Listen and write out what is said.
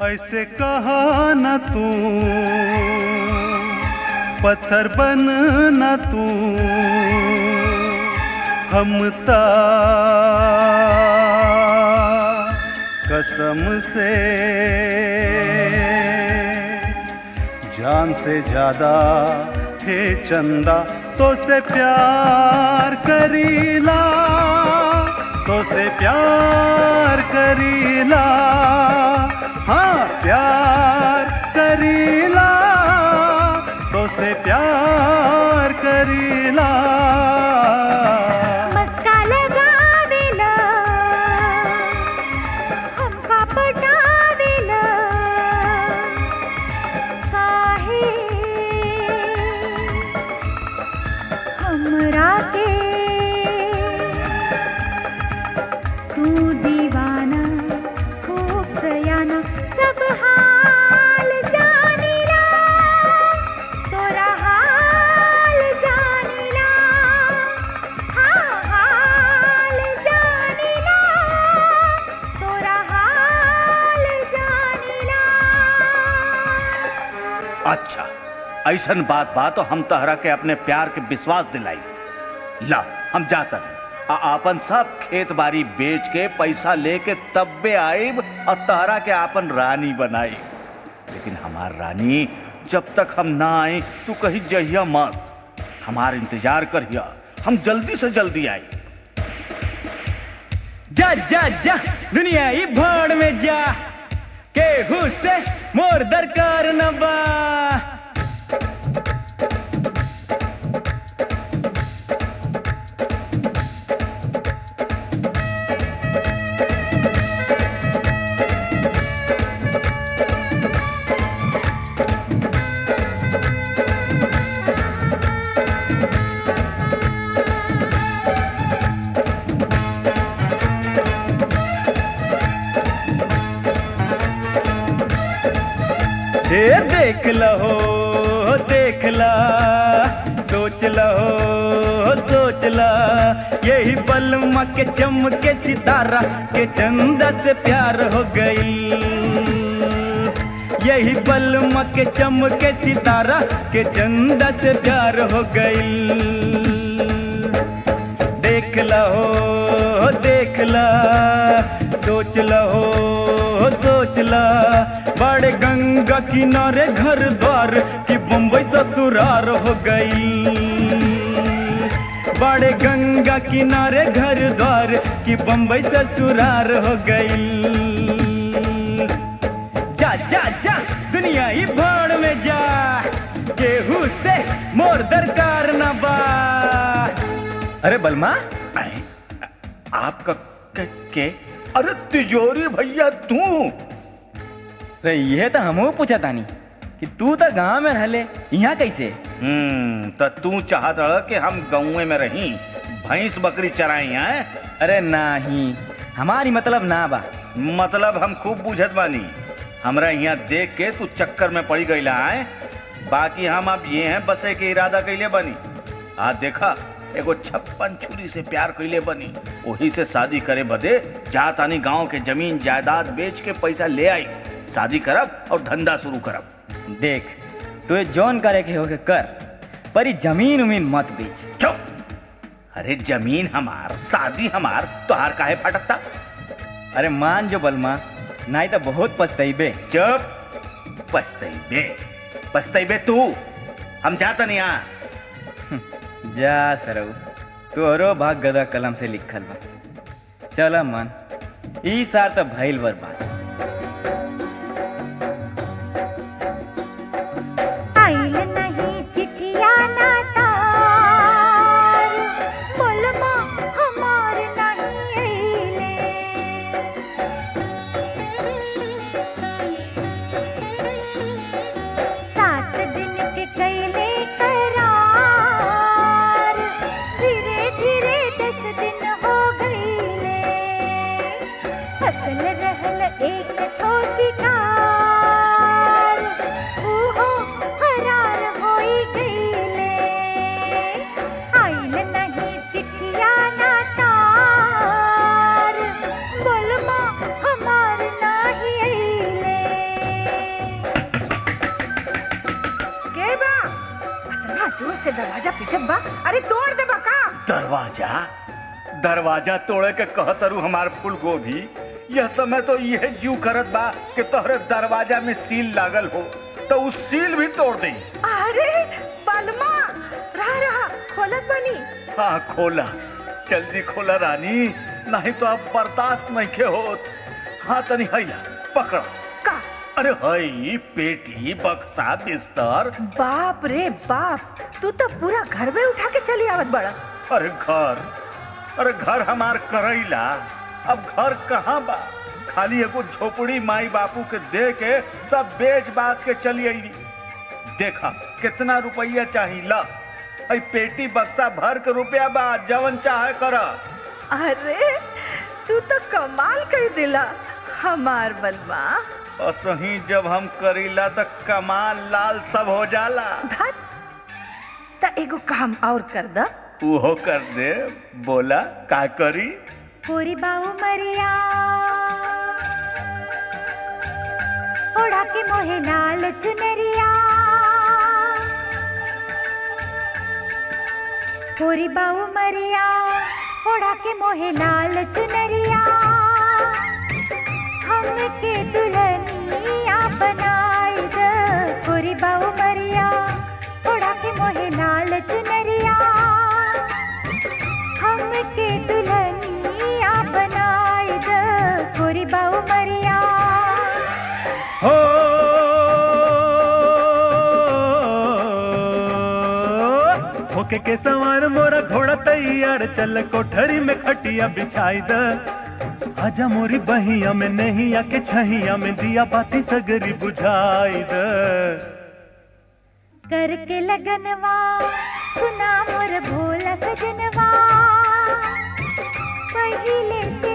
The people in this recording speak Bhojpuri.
ऐसे कहा न तू पत्थर बन न तू हम ता कसम से जान से ज्यादा हे चंदा तो से प्यार करीला तो से प्यार करीला हाँ प्यार करीला तो से प्यार करीला मस्का लगावेला हमका पटावेला काहे हमरा के तू दीवाना खूब सयाना सब हाल जानिला तोरा हाल जानिला हाँ हाल जानिला तोरा हाल जानिला अच्छा ऐसन बात बा तो हम तहरा के अपने प्यार के विश्वास दिलाई ला हम जाता नहीं आ आपन सब खेत बाड़ी बेच के पैसा लेके तब्बे आइब और तहरा के आपन रानी बनाई लेकिन हमार रानी जब तक हम ना आए तू कहीं जहिया मत हमार इंतजार करिया हम जल्दी से जल्दी आई जा जा जा दुनिया ही भाड़ में जा केहू से मोर दरकार न बा ए देख लहो देख ला सोच लहो सोच ला यही बलमा के चमके सितारा के चंदा से प्यार हो गई यही बलमा के चमके सितारा के चंदा से प्यार हो गई देख लहो देख ला सोच लहो सोच ला बड़े गंगा किनारे घर द्वार की बम्बई ससुरार हो गई बड़े गंगा किनारे घर द्वार की बम्बई ससुरार हो गई जा जा जा दुनिया ही भाड़ में जा केहू से मोर दरकार न बा अरे बलमा आए, आपका के, के अरे तिजोरी भैया तू रे ये तो हमहू पूछा तानी कि तू तो गांव में रहले यहाँ कैसे हम्म तो तू चाहत रह कि हम गाँव में रही भैंस बकरी चराई हैं अरे नाही हमारी मतलब ना बा मतलब हम खूब बुझत बानी हमरा यहाँ देख के तू चक्कर में पड़ी गईला है बाकी हम अब ये हैं बसे के इरादा कैले बनी आ देखा एगो छप्पन छुरी से प्यार कैले बनी वही से शादी करे बदे जा तानी गांव के जमीन जायदाद बेच के पैसा ले आई शादी करब और धंधा शुरू करब देख तुझे जौन करे के होके कर पर ई जमीन उमीन मत बेच चुप अरे जमीन हमार शादी हमार तोहार काहे फटकता अरे मान जो बलमा नहीं तो बहुत पछतैबे चुप पछतैबे पछतैबे तू हम जाता नहीं यहाँ जा सरऊ तोहरो भाग गदा कलम से लिखल बा चल मन ई सार तो भइल बर्बाद आइल नहीं चिठिया ना तार बोलमा हमार नहीं आइले सात दिन के कैले करार धीरे धीरे दस दिन हो गईले हसल रहल से दरवाजा पिटत बा अरे तोड़ दे बा का दरवाजा दरवाजा तोड़े के कहतरू हमार फूल गोभी यह समय तो यह जीव करत बा कि तोहरे दरवाजा में सील लागल हो तो उस सील भी तोड़ दे अरे बलमा रहा रहा खोलत बनी हाँ खोला जल्दी खोला रानी नहीं तो अब बर्दाश्त नहीं के होत हाँ तनी हैला पकड़ा का अरे हई पेटी बक्सा बिस्तर बाप रे बाप तू तो पूरा घर में उठा के चली आवत बड़ा अरे घर अरे घर हमार करैला अब घर कहाँ बा खाली एगो झोपड़ी माई बापू के दे के सब बेच बाच के चली अइली देखा कितना रुपया चाही ला हई पेटी बक्सा भर के रुपया बा जवन चाहे कर अरे तू तो कमाल कर दिला हमार बलमा असही जब हम करीला त कमाल लाल सब हो जाला धत त एगो काम और कर द उहो कर दे बोला का करी पूरी बाऊ मरिया ओढ़ा के मोहे नाल चुनरिया पूरी बाऊ मरिया ओढ़ा के मोहे नाल चुनरिया हमके दुल्हनिया बनाई द पूरी बाऊ मरिया ओढ़ा के मोहे नाल चुनरिया हमके दुल्हनिया बनाई द गोरी बाऊ मरिया हो होके के सवार मोरा घोड़ा तैयार चल कोठरी में खटिया बिछाई द आजा मोरी बहिया में नहीं आके छहिया में दिया बाती सगरी बुझाई द करके लगनवा सुना मोर भोला सजनवा पहिले से